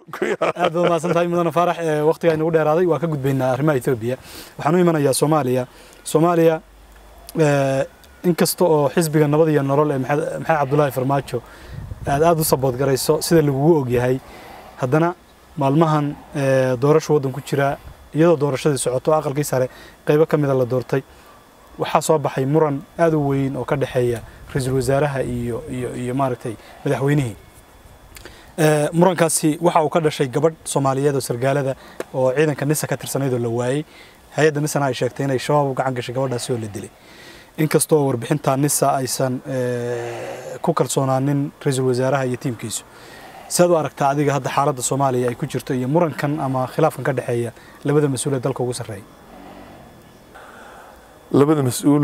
aad baad mahadsan tahay mudane faarax ee waqtigaa inagu dheeraaday waa ka gudbaynaa arrimaha etoobiya waxaan u imanayaa soomaaliya soomaaliya eh, inkasta oo xisbiga nabad iyo nolol ee maxamed maxamed cabdulaahi farmaajo aad aad u sabood garayso sida lagugu ogyahay haddana maalmahan eh, doorasho waddan ku jira iyadoo doorashadii socoto aqalkii sare qaybo ka mida la doortay waxaa soo baxay muran aad u weyn oo ka dhexeeya ra-iisul wasaaraha iyo iyo iyo maaragtay madaxweynihii Eh, murankaasi waxa uu ka dhashay gabadh soomaaliyeed oo sargaalada oo ciidanka nisa ka tirsanayd oo la waayey hay-adda nisana ay sheegtay inay shabaab u gacan gashay gabadhaasi oo la dilay inkastoo warbixinta nisa aysan eh, ku kalsoonaanin ra-iisul wasaaraha iyo tiimkiisu sidaad u aragtaa adiga hadda xaaladda soomaaliya ay ku jirto iyo murankan ama khilaafkan ka dhexeeya labada mas-uul ee dalka ugu sarreeya labada mas-uul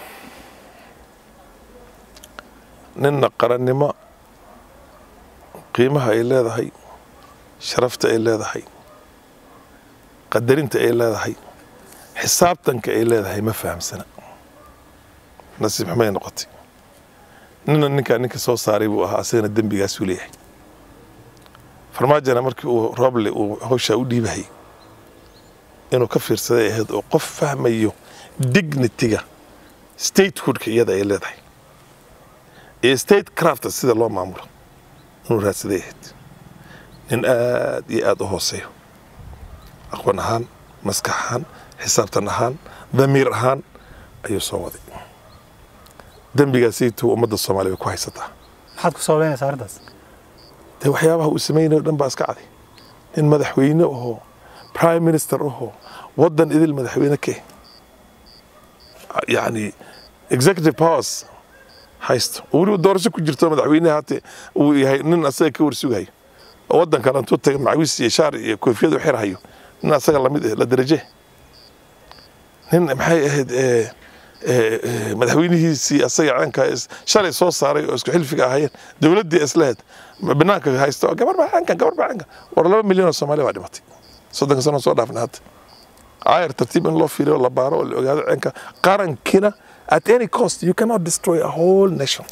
ninna qarannimo qiimaha ay leedahay sharafta ay leedahay qadarinta ay leedahay xisaabtanka ay leedahay ma fahamsana nasiib xumay noqotay ninna ninkaa ninka soo saaray buu ahaa asagana dembigaasuu leeyahay farmaajana markii uu rooble uu hawshaa u dhiibahayy inuu ka fiirsaday ahayd oo qof fahmayo dignitiga statehoodka iyada ay leedahay iyo state crafta sida loo maamulo inuu raadsaday ahayd nin aad iyo aad u hooseeyo aqoon ahaan maskax ahaan xisaabtan ahaan damiir ahaan ayuu soo waday dembigaasaytuu ummadda soomaaliya way ku haysataa maxaad ku sababeynaysaa arrintaas dee waxyaabaha uu samaynayo dhan baa iska caday nin madaxweyne ahoo prime minister ahoo waddan idil madaxweyne ka eh yacni executive powers haysto oo weliba doorasho ku jirto madaxweyneha hate uu yahay nin asaga ka warsugayo oo waddankan intuu taga macawis iyo shaar iyo koofiyad u xirhayo nin asaga lamid eh la daraje nin maxay ahayd eh, eh, eh, madaxweynihiisii asaga caanka is- shalay soo saaray oo isku xilfiga ahaayeen dowladdii islahayd banaanka haysto gabar baa caankan gabar baa caankan war laba milyan oo soomaali baa dhimatay soddonka sano soo dhaafna hadda caayar tartiib in loo fiiriyo la baaro oo la ogaado ceenka qarankina at any cost you cannot destroy a whole nation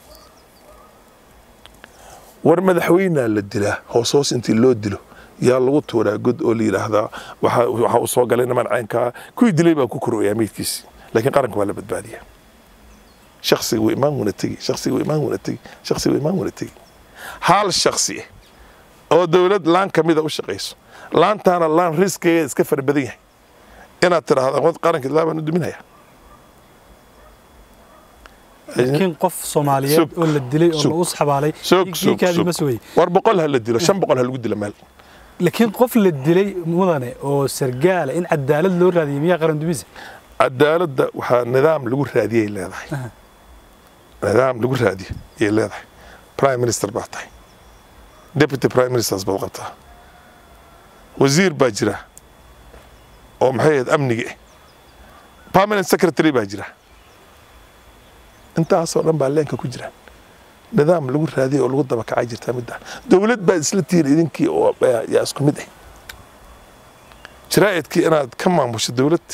war madaxweynea la dilaa hoos hoos intii loo dilo yaa lagu tuuraa god oo la yidhaahdaa waxa waxa uu soo galay niman caynkaa kuwii dilay baa ku korooyaa meydkiisi laakiin qaranka waa la badbaadiyaa shaksiga wuu imaan wuna tegi shaksiga wuu imaan wuna tegi shaksiga wuu imaan wuna tegi hal shaksi ah oo dowlad laan ka mida u shaqayso laantaana laan riskigeeda iska fara badan yahay inaad tidhaahda wad qaranka ilaa baan u duminaya laakiin qof soomaaliyeed Sug. oo la dilay oo Sug. lagu saxbaalay sog sog dhiiggaadii ma sog sugay war boqol ha la dilo shan boqol ha lagu dilo meel laakiin qof la dilay mudane oo sargaala in cadaalad loo raadiyay miyaa qaran dumise cadaaladda waxaa nidaam lagu raadiyay leedahay Aha. nidaam lagu raadiyo ayay leedahay prime minister baa tahay deputy prime ministers baad qabtaa wasiir baa jira oo maxay ahayd amniga ah permanent secretary baa jira intaasoo dhan baa leenka ku jira nidaam lagu raadiyay oo lagu dabakacay jirtaa midda dowlad baad isla tihiin idinkii oo yaa isku mid ah jaraa'idkii inaad ka maamusho dowlad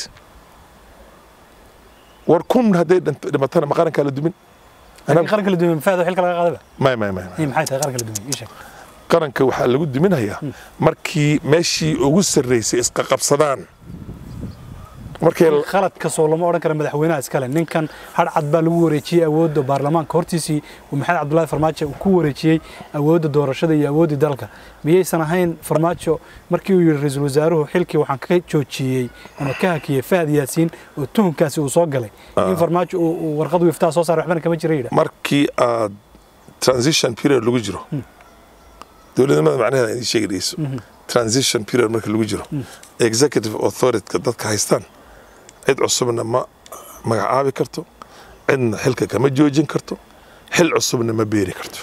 war kun hadday dhinto- dhimatana ma qarankaa la dumin laakiin qaranka la dumiye mafaada xilka laga qaadaba may may may Hey, maxay tahay qaranka la dumiye ii sheeg qaranka waxaa lagu duminayaa markii meeshii ugu sarreysay isqaqabsadaan markay khalad kasoo lama odhan kara madaxweynaha iskale ninkan hadhcad baa lagu wareejiyey awoodda baarlamaanka hortiisii uu maxamed cabdulaahi farmaajo uu ku wareejiyey awoodda doorashada iyo awooddii dalka miyaysan ahayn farmaajo markii uu yidhi ra-iisul wasaaruhu xilkii waxaan ka joojiyey ama ka hakiyey fahad yaasiin oo tuhunkaasi uu soo galay in farmaajo uu uu warqad wiftaa soo saaray waxbana kama jira yidha markii aad transition period lagu jiro dowladnimada macnaheeda idin sheegi dhegeyso transition period marka lagu jiro executive authority dadka haystaan cid cusubna ma magacaabi karto cidna xilka kama joojin karto xil cusubna ma beeri karto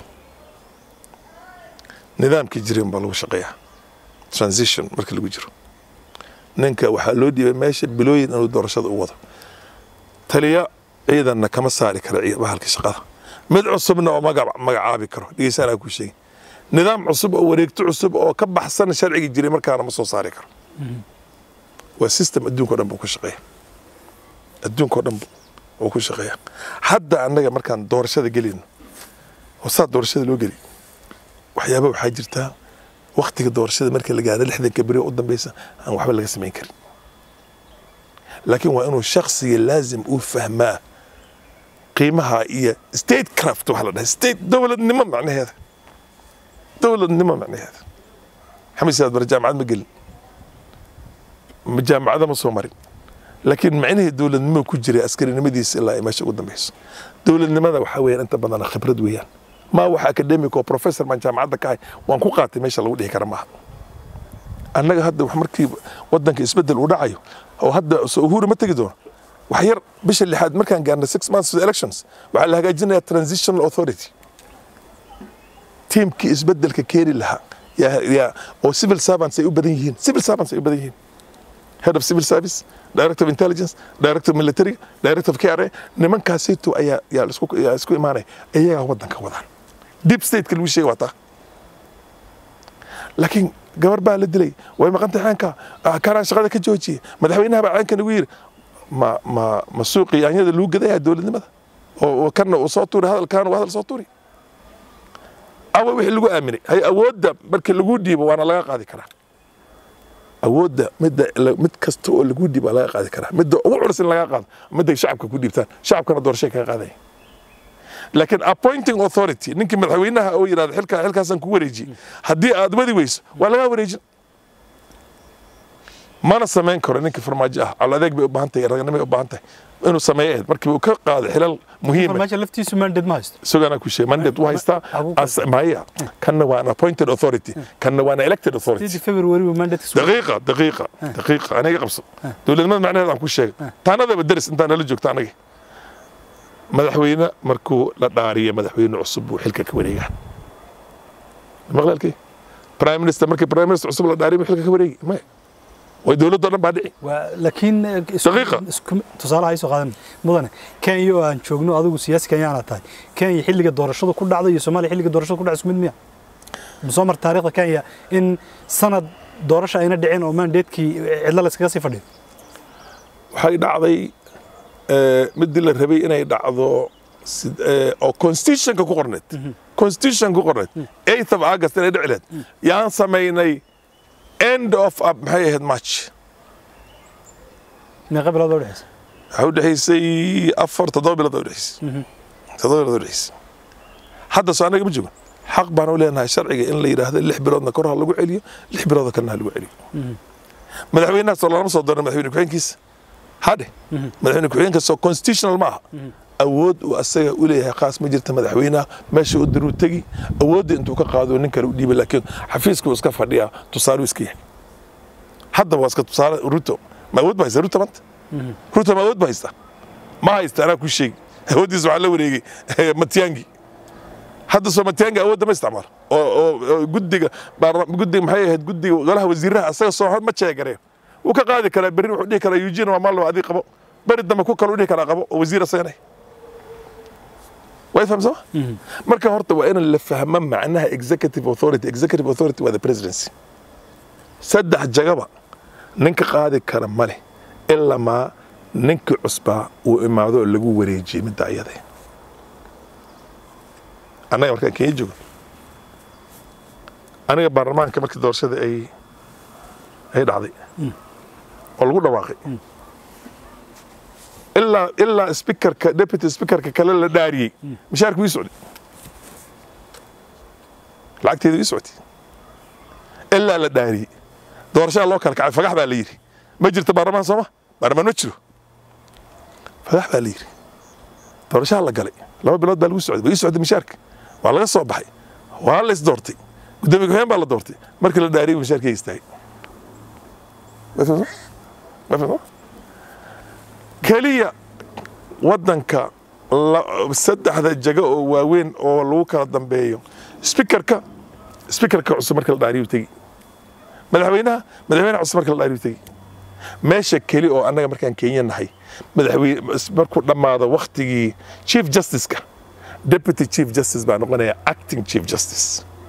nidaamkii jirin baa lagu shaqeeyaa transition marka lagu jiro ninka waxaa loo dhiibay meesha bilooyin inuu doorashada u wado taliya ciidanna kama saari kara ciid- bahalka shaqada mid cusubna oo magac magacaabi karo dhegeysanaa ku sheegi nidaam cusub oo wareegto cusub oo ka baxsan sharcigii jiray markaana ma soo saari karo waa system adduunka o dhan buu ku shaqeeya adduunka o dhan buu ku shaqeeya hadda annaga markaan doorashada gelino oo saa doorashada loo geli waxyaaba waxaa jirtaa waktiga doorashada marka la gaaro lixdanka beri oo u dambeysa aan waxba laga samayn karin laakiin waa inuu shaksiga laazim uu fahmaa qiimaha iyo state craft waxa la dhahay state dowladnimo macnaheeda dowladnimo macnaheeda xamed siyaad bare jaamacad ma gelin ma jaamacada ma soo marin laakiin macnihii dowladnimo ku jiray askarinimadiisa ilaa ay meesha ugu dambeyso dowladnimada waxaa weeyaan inta badan khibrad weeyaan ma wax academic oo professor baan jaamacadda ka ahay waan ku qaatay meesha lagu dhihi kara maaha annaga hadda wax markii wadanka isbedel uu dhacayo oo hadda soo uhuru ma tegi doono wax yar bisha lixaad markaan gaarnay six months to elections waxaa la hagaajinayaa transitional authority tiimkii isbedelka keeni lahaa yaa yaa oo civil servants ay u badan yihiin civil servants ay u badan yihiin head of civil service director of intelligence director of military director of KRA nimankaasito ayaa yaa isku yaa isku imaanaya iyagaa wadanka wadaan deep state lagu sheegay waa taa laakiin gabar baa la dilay way maqantay xaanka karaan shaqada ka joojiyey madaxweynaha baa caanka nagu yiri ma ma ma suuqii yaanyada lagu gadaya dowladnimada oo kana uu soo tuuri hadalkaan uu hadal soo tuuri awa wixii lagu aaminay hay awoodda markii lagu dhiibo waana laga qaadi karaa awoodda midda mid kasta oo lagu dhiibo waa laga qaadi karaa midda ugu culus in laga qaado midda shacabka ku dhiibtaan shacabkana doorashay kaga qaadaya laakiin appointing authority ninkii madaxweynaha oo yidhahda xilka xilkaasaan ku wareejiyey haddii aad wadi weyso waa lagaa wareejin mana samayn karo ninkii farmaajo ah calo adeeg bay u baahan tahay raganimay u baahan tahay inuu sameeyo ahayd markii uu ka qaado xilal muhiima farmaajo laftiisu mandate ma haysto isagana ku sheegay mandate u haystaa as- maya kanna waa an appointed authority kanna waa an elected authority sidii february uu mandate ka soo دقيقة دقيقة دقيقة أنا قبص دولة معناها عن كل شيء تانا ذا بدرس أنت أنا لجوك تانا مدحوينا مركو لا دارية مدحوينا عصب وحلكة كوريجا مغلى الكي برايم مينستر مركي برايم مينستر عصب لا دارية وحلكة كوريجا ما ودولة دولة بعد waa laakiin eh, isku- Daqiiqa. isku- tusaale ha soo qaadan mudane kenya oo aan joogno adigu siyaasi kenyaana tahay kenya xilliga doorashadu ku dhacday iyo soomaaliya xilliga doorashadu ku dhacday isku mid miya ma soo marta taariikhda kenya in sanad doorasho ayna dhicin oo mandatekii cidlo la iskaga sii fadhiyo waxay dhacday eh, midii la rabay inay dhacdo sid- eh, oo constitutionka ku qorneed constitution ku qorneed 8th of august inay dhici lahayd yaan samaynay end of uh, maxay ahayd march meeqa bilood baa udhexeysa waxaa u dhexaysay afar toddoba bilood baa u dhexaysay toddoba bilood u dhexaysay hadda soo annaga ma joogo xaq baan u leenahay sharciga in la yidhaahdo lix biloodna kor ha lagu celiyo lix biloodna kalena ha lagu celiyo madaxweynahaas oo lama soo dooran madaxweyne ku-xigeenkiisa hadhe madaxweyne ku-xigeenkaas oo constitutional ma aha awood uu asaga u leeyahay khaas ma jirta madaxweynaha meesha u diruu tegi awoodda intuu ka qaado nin kale u dhiibay laakiin xafiiska uu iska fadhiyaa tusaale uu iska yahay hadda waa iska tusaale ruto ma awood ba haysta ruto maanta ruto ma awood ba haysta ma haysta anaa ku sheegi awooddiisa waxaa la wareegay matyangi hadda soo matyangi awoodda ma isticmaalo oo oo oo guddiga baarla- guddiga maxay ahayd guddiga golaha wasiiraha asaga soo hor ma jeegareen wuu ka qaadi karaa berri wuxuu dhihi karaa eugene waa malo adii qabo beri dambe ku kale u dhihi karaa qabo oo wasiir asagana way fahamsama marka horta waa in la fahmo macnaha executive authority executive authority waa the presidency saddex jagaba ninka qaadi kara male ilamaa ninkii cusbaa uu imaado oo lagu wareejiyey midda ayada annaga markaan kenya joogo aniga baarlamaanka markii doorashada ay ay dhacday oo lagu dhawaaqay ilaa ilaa speakerka deputy speakerka kale la dhaariyey mishaarku ii socday lacagteedu ii socday ilaa la dhaariyey doorashada loo kala kacay fagax baa la yidhi ma jirto baarlamaan sooma baarlamaan ma jiro fagax baa la yidhi doorashaha la galay laba bilood baa lagu socday waa ii socday mishaarka waa laga soo baxay waa la isdoortay gudoomiye ku-xigeen baa la doortay markii la dhaariyey mishaarkii istaagay Ma fahamsan? Ma fahamsan? keliya wadanka la- saddexda jago oo waaweyn oo lagu kala dambeeyo speakerka speakerka cusub marka la dhaariyu tegi madaxweynaha madaxweynaha cusub marka la dhaariyu tegi meesha keli oo annaga markaan kenya nahay madaxweyne markuu dhammaado waktigii chief justiceka deputy chief justice baa noqonaya acting chief justice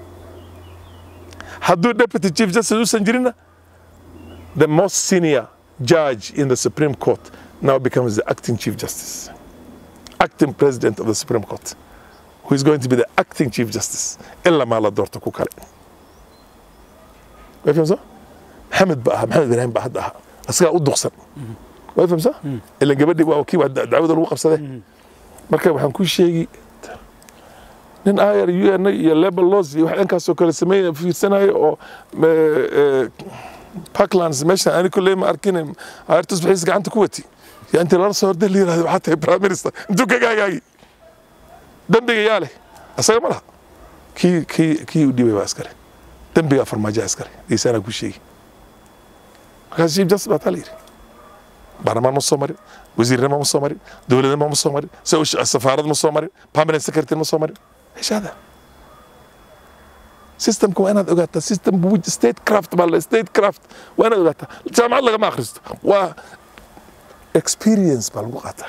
hadduu deputy chief justice usan jirinna the most senior judge in the Supreme Court now becomes the acting Chief Justice, acting President of the Supreme Court, who is going to be the acting Chief Justice. Illa ma la doorto ku kale. way fahamsaa maxamed ba aha maxamed ibraahim baa hadda aha asagaa u duqsan way fahamsaa ilan gabadhii waa kii waa dacwada lagu qabsaday marka waxaan ku sheegi nin ayar un iyo label laws iyo wax dhankaasoo kale sameynaya fiirsanayo oo parklands meeshan ani kolley ma arkin ayartus bixiis gacanta ku wati yaa intii lala soo horday la yirahdo waxaa tahay prime minister intuu ka gaagaagi dembiga yaa leh asaga ma laha kii kii kii u dhibay baa iskale dembiga farmaajoa iskale dhiisaanaa ku sheegi markaas chief justice baa taa la yidhi baarlamaan ma soo marin wasiirnimo ma soo marin dowladnimo ma soo marin safaarad ma soo marin permanent secretary ma soo marin ايش هذا؟ سيستمكم انا اوغاتا سيستم ستيت كرافت مال ستيت كرافت وانا اوغاتا جامعات لغا ما اخرجت و اكسبيرينس بال قاتا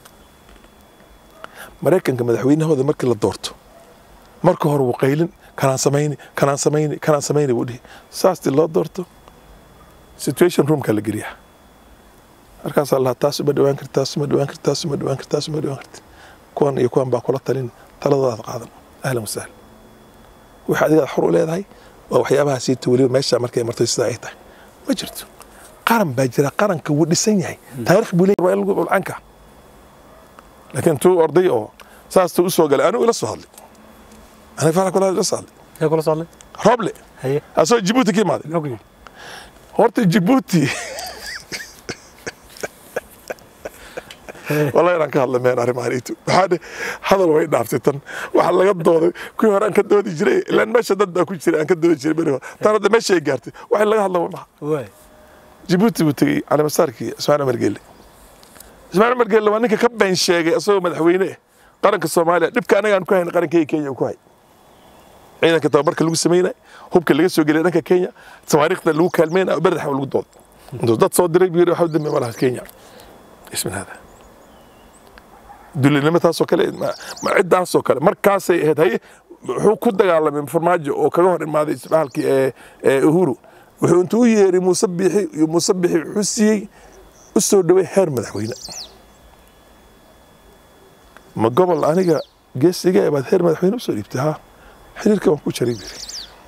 maraykanka madaxweynahooda markii la doorto marka hore wuu qaylin kanaan samayni kanaan samayni kanaan samayni buu dhihi saastii loo doorto situation roomka la geliyaa markaasaa lahaa taas uma dhawaan karti taas uma dhawaan karti taas uma dhawaan karti taas uma dhawaan karti kuwan iyo kuwan baa kula talin taladoodaad qaadan ahlan wasahlan waxa adigaad xor u leedahay waa waxyaabaha siita weliba meesha markay martay sida ay tahay ma jirto qaran baa jira qaranka wuu dhisan yahay taariikh buu leeyahay waa in lagu ulcanka laakiin tuu orday oo saastuu u soo galay anigu ila soo hadlay aniga farax kula ila soo hadlay yaa kula socday roble haye asoo jibuuti ka imaaday muxuu ku yidhi horta jibuuti والله inaan ka hadla meen arrimaaniitu waxaa dhe hadal way dhaaftay tan waxa laga dooday kuwii hore aan ka doodi jiray ilaan meesha dad baa ku jiray aan ka doodi jiray beri hore tan hadda meesha ay gaartay waxa laga hadla maha waay jibuuti buu tegey calimasaarkii ismaaciil cumar geelle ismaaciil cumar geelle waa ninka ka been sheegay isagoo madaxweyne ah qaranka soomaaliya dhibka anaga aan ku hayn qarankeyga kenya uu ku hay ciidanka tababarka lagu sameynay hubka laga soo geliyay dhanka kenya tawaariikhda lagu kaalmeynay berdaxa lagu dood intuu dad soo diray buu yidhi waxa dambe malaha kenya ismin hada dulinimo taasoo kale ciddaasoo kale markaasay ahayd haye wuxuu ku dagaalamay farmaajo oo kaga hor imaaday isbaalkii ee uhuru wuxuu intuu u yeeray muuse biixi iyo muuse biixi wuxuu siiyey u soo dhaway heer madaxweyne ma gobol aniga geesiga baad heer madaxweyne usoo dhiibtay ha xiriirka waan ku jaray biri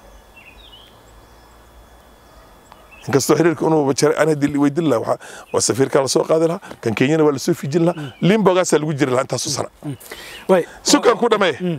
inkastoo xiriirka unuba jaray ana dil weydin lahaa waa safiirkaa lasoo qaadi lahaa kan kenyana waa lasoo fijin lahaa limbogaasaa lagu jiri lahaa intaasu sana waay sukaan ku dhameeye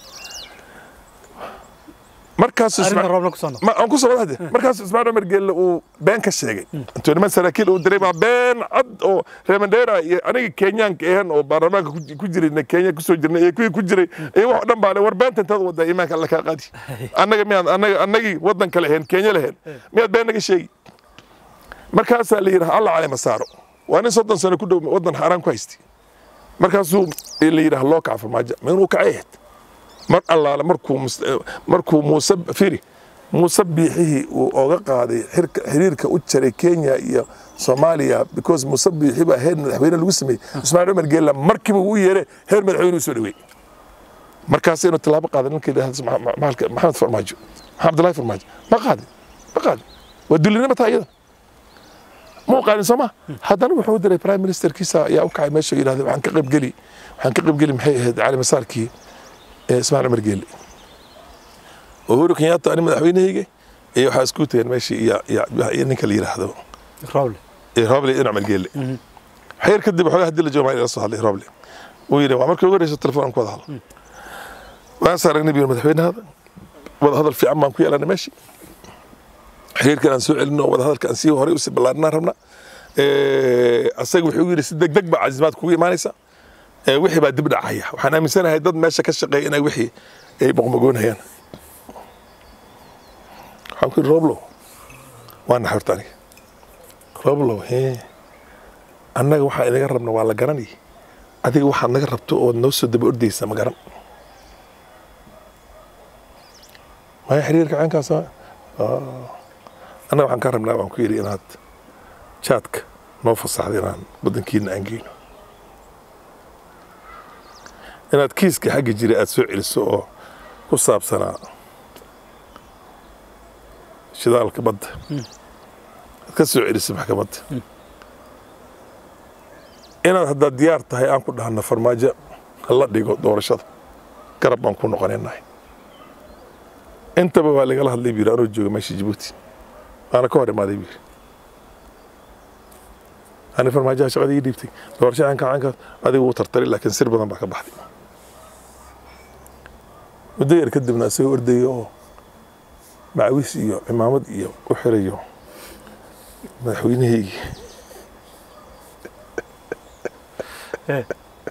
markaas arrinta roobna ku soo noqo aan ku soo wadaade markaas ismaaciil cumar geelle uu been ka sheegay intuu niman saraakiil uu diray baa been cad oo reemandera iyo aniga kenyaanka ahan oo baarlamaanka ku- ku jirayna kenya kusoo jirnay iyo kuwii ku jiray iyo wax oo dhan baa le war beenta intaad wadaa iimaanka alla kaa qaadi annaga miyaad annaga annagii waddanka lahayn kenya lahayn miyaad been naga sheegi markaasaa la yidhaha alla calema saaro waa nin soddon sano ku dhow waddan xaaraan ku haystay markaasuu la yidhaha loo kaca farmaajo ma inuu kacay ahayd mar allaale markuu mus- markuu muuse firi muuse biixihii uu oga qaaday xirka xiriirka u jaray kenya iyo soomaaliya because muuse biixi baa heer madaxweyne lagu sameeyey ismaaciil cumar geella markiiba uu yeere heer madaxweyne u soo dhaweey markaas inuu tallaabo qaaday ninka yidhahda Ma- Ma- Mahalka- maxamed farmaajo maxamed abdullaahi farmaajo ma qaadin ma qaadin waa dulinimo taa iyada ma u qaadin soo ma haddana wuxuu diray prime ministerkiisa ayaa u kacay meesha yidhahda waxaan ka qaybgeli waxaan ka qaybgeli maxay ahayd cali masaarkii ee ismaaciil cumar geelle uhuru kenyatta ani madaxweynehayga iyo waxaa isku tageen meeshii iyo iyo- iyo ninka la yidhaahdo rooble iyo roble iyo cumar geelle xeer kadib waxoogaa hadii la joogo maa ila soo hadlay roble wuu yidhi waa markii ugu horeysa telefoon aan ku wada hadlo waan is aragnay biyir madaxweynahada wada hadal fiican baan ku yeelanay meeshii xiriirkan aan soo celino wada hadalka aan sii horay usii ballaarinaan rabnaa Eh, asaga wuxuu yidhi si degdeg baa casimaad kugu imaanaysa Eh, wixii baa dib dhacaya waxaan aaminsanahay dad meesha ka shaqeeya inay wixii ay boqmogoonayaan waxaan ku yidhi roblo waa naxay horta aniga roblo hee annaga waxaa inaga rabna waa la garanay adiga waxaad naga rabto ood noo soo daba ordaysa ma garan maya xiriirka caynkaas ah? Ah. annaga waxaan ka rabnaa waan ku yidhi inaad jaadka noo fasaxda inaan waddankiina aan geyno inaad kiiska xagga jira aad soo celiso oo ku saabsanaa shidaalka badda aad ka soo celiso maxkamadda inaad haddaad diyaar tahay aan ku dhahno farmaajo hala dhigo doorashada garab baan ku noqonaynahay intaba waa lagala hadlay buu yidhi anoo jooga meesha jabuuti waana ka hor imaaday buu yidhi ani farmaajaha shaqada ii dhiibtay doorashahan kacanka adigu wuu tartari laakiin sir badan baa ka baxday muddo yar kadibna isagoo ordaya oo macawis iyo cimaamad iyo u xirayo madaxweynahaygii Eh.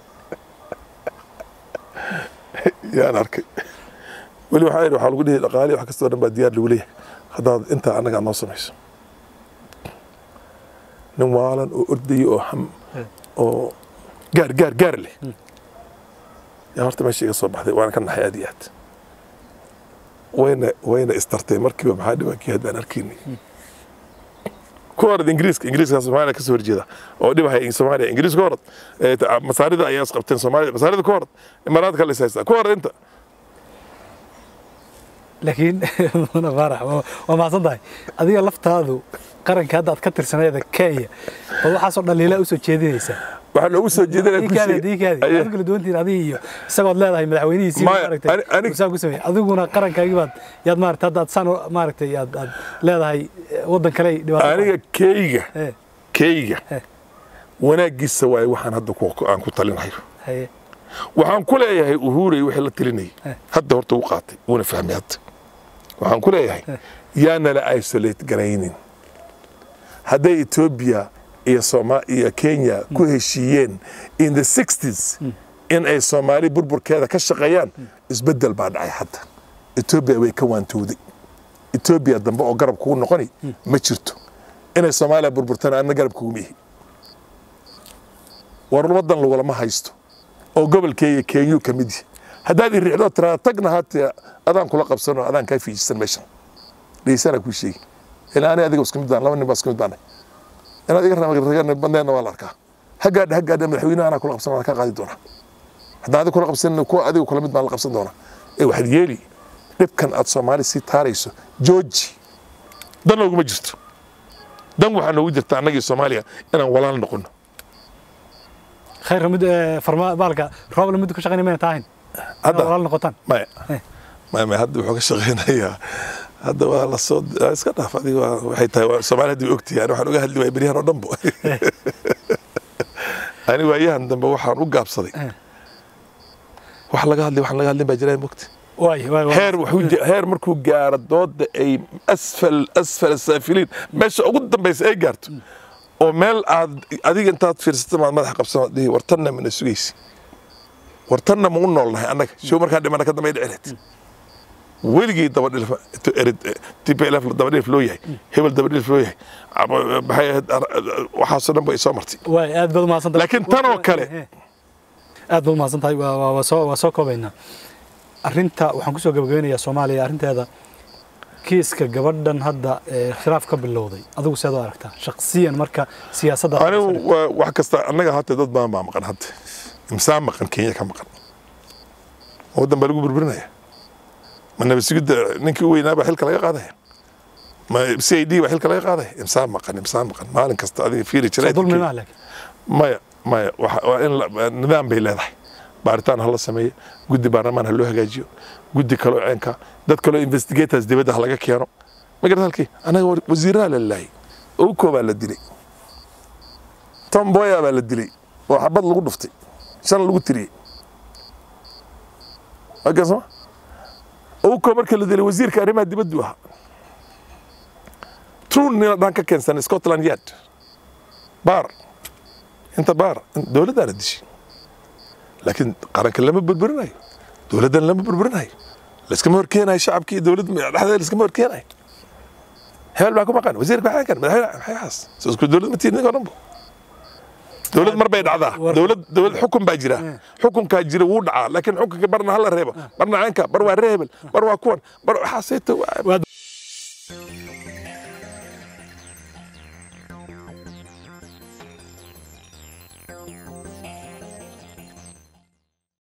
yaan arkay weli waxaa yidhi waxaa lagu dhihi dhaqaali wax kastoo dhan baa diyaar lagu leeyahay haddaad intaa annaga noo samayso nin waalan oo ordaya oo ham Eh. oo gaar gaar gaar leh yaa horta meesha iga soo baxday waana ka naxay aad iyo aad wayna wayna istartay markiiba maxaa dhibaankii haddaan arkaynay ku orad ingiriiska ingiriiska soomaaliya kasoo horjeeda oo dhibahaya soomaaliya ingiriiska ku orad Eh, ta- masaarida ayaa isqabteen soomaaliya masaarida ku orad imaaraadka la is haystaa ku orad inta laakiin mudane faarax waa- waa mahadsan tahay adiga laftaadu qaranka hadda aad ka tirsaneeda kenya bal waxaasoo dhaliilaa usoo jeedinaysaa waxaa loogu soo jeedinaya diikaadi diikaadi Aye. aad kala duwantihiin adiga iyo isagood leedahay madaxweynihiisii Maya, maaragtay ani- ani- uu saa ku sameeyey adiguna qarankaagii baad yaad maaragtay hadda aad saan u- maaragtay aad aad leedahay eh, waddan kale ay dhibaato aniga keyga Eh, keyga Eh. wanaagiisa waaye waxaan hadda ku- aan ku talinayo haye waxaan ku leeyahay uhuurey wixii la tilinayay Eh. hadda horta u qaatay wuuna fahmay hadda waxaan ku leeyahay yaanala isolate garaynin hadday etoobiya iyo soma iyo kenya ku heshiiyeen in the 60s in ay soomaali burburkeeda ka shaqeeyaan isbeddel baa dhacay hadda etoobiya way ka waantowday etoobiya dambe oo garab kugu noqoni ma jirto inay soomaaliya burburtana anna garab kuguma ihi war wadan lagulama haysto oo gobolkeeya kenyuu ka mid yahay haddaad i riixdo tiraa tagna haatee adaan kula qabsano adaan kaa fiijisan meeshan dhegeysanaa kuu sheegi ilaa ani adiga isku mid baan laba nin baa isku mid baanay inaad iga ragan bandeena waa la arkaa haggaadha haggaadha madaxweynaha anaa kula qabsan waan kaa qaadi doonaa haddaan adiga kula qabsan kuwa adiga kula mid baan la qabsan doonaa ee waxaad yeeli dhibkan aad soomaali sii taarayso jooji dan nooguma jirto dan waxaa noogu jirta annagii soomaaliya inaan walaal noqono khayr mid eh, farma baalka roobla mid ku shaqaynay mayna tahayn hadda walaal noqotaan maya Eh. maya maya hadda wuxuu ka shaqeynayaa hadda waa la soo iska dhaaf adiga waa- waxay tahay waa soomaali hadda way ogtahay ani waxaan uga hadli waaya beryahan oo dhanbo ani waayahan dambe waxaan u gaabsaday Eh. wax laga hadlay waxaan laga hadlin baa jiraa mogta waay waay waay. heer wuxuu je- heer markuu gaaro dooda ay asfal asfal saafiliin meesha ugu dambaysa ay gaarto oo meel aad adiga intaad fiirsata maad madaxa qabsan dhihi wartanna mana sugaysi wartanna ma u noolnahay annaga show markaan dhimana ka dambe ay dhicineed weligii dabadhilf tplf dabadhilf loo yahay hebel dabadhilf loo yahay Ama- maxay ahayd ar- waxaasoo dhan ba ay soo martay waay aad baad umahadsan tahay Laakiin tan oo kale- Eh, aad baad umahadsan tahay waa waa- waa soo waa soo koobaynaa arrinta waxaan kusoo gabagabeynayaa soomaaliya arrinteeda kiiska gabadhan hadda ee khilaaf ka bilowday adigu seed u aragtaa shakhsiyan marka siyaasadda anigu waa- wax kasta annaga hata dad badan baa maqan hadda imsaan maqan kenya ka maqan waddan baa lagu burburinaya ma nabadsugidda ninkii u weynaa baa xilka laga qaadaya ma c i d baa xilka laga qaadaya imsaan maqan imsaan maqan maalin kasta adiga fiiri soo dulmi jiray maa laakiin maya maya waxa- waa in la- nidaam bay leedahay baaritaan ha la sameeyo guddi baarlamaan ha loo hagaajiyo guddi kaloo ceenka dad kaloo investigators dibadda ha laga keeno ma garad halkii anaga wa- wasiiraha la laayay owko baa la dilay tom boya baa la dilay oo xabad lagu dhuftay shan lagu tiriyey wakan soma owko marka la dilay wasiirka arrimaha dibaddu ahaa trun nina dhan ka keensan scotland yard baar inta baar dowladdaana dishay laakiin qaranka lama burburinayo dowladdan lama burburinayo layskama horkeenayo shacabkii dowlad dhexdeeda layskama horkeenayo hebel baa ku maqan wasiirka maxaa kan madaxweyne maxay xaas soo isku dowlad ma tihin ninka dhanbo dowlad mar bay dhacdaa War- dowlad dowlad xukun baa jira xukunkaa jira wuu dhacaa laakiin xukunka barna hala reebo barna caynka bar waa reebel bar waa kuwan bar waxaasayta Waad-